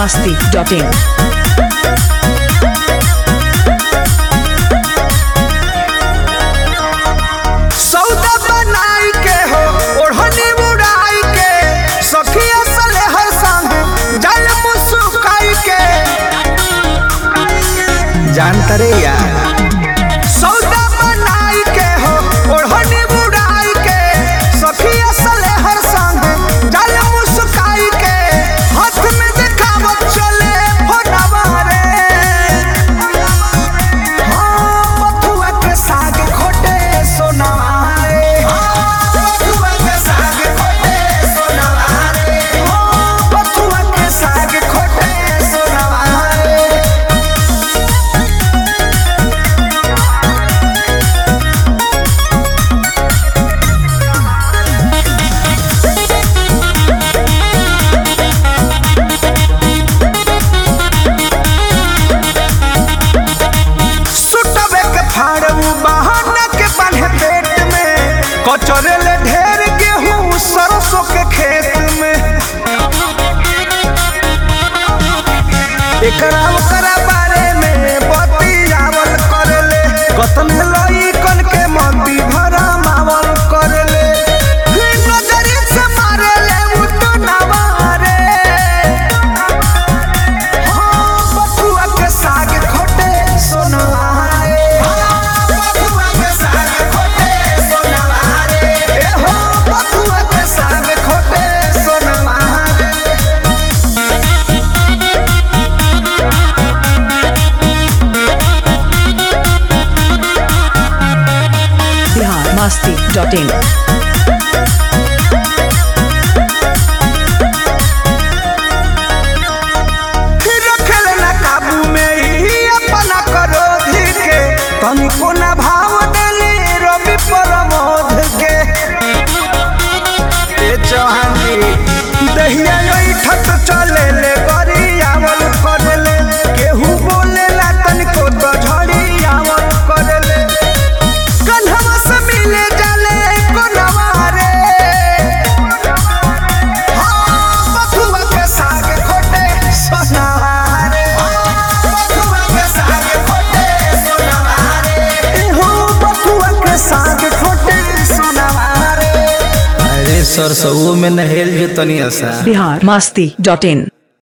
masti.in. सौदा बनाई के हो ओढ़नी उड़ाई के सखिया सले हर संग जल मुस्काई के जानता रे यार सौदा बनाई के हो ओढ़नी उड़ाई के सखिया सले हर संग जल मुस्काई के हाथ में दिखावत चले फोटवा रे हाँ, बथुआ के साग खोटे सोनवा रे। हाँ, बथुआ के साग खोटे सोनवा रे। हाँ, बथुआ के साग खोटे सोनवा रे। सुटवे के फाड़ू बहाना के बांधे पेट में कचरे ले ढेर गेहूं सरसों के खेत में एकरा ओकरा बारे में बतियावल करेले कतन लई कन के मंदी भरा मावल करेले नजरी से मारेले उ तो नवारे हाँ, बथुआ के साग खोटे सोनवा रे। हाँ, बथुआ के साग खोटे सोनवा रे। ए हो, बथुआ के साग खोटे सोनवा रे। Bihar masti.in. रखल न काबू में ही अपना क्रोध के तनिको न भाव देले रवि प्रमोद के ए चौहानी दहिया ठट चले ले गरियावल करले केहू बोलेला तनिको तो झड़ियावल करले कन्हवा से मिले जाले कोनवा रे हाँ, बथुआ के साग खोटे सोनवा रे। हाँ, बथुआ के साग खोटे सोनवा रे। ए हो, बथुआ के साग खोटे सोनवा रे। अरे सरसों में नहेल जो तनी असा Bihar masti.in.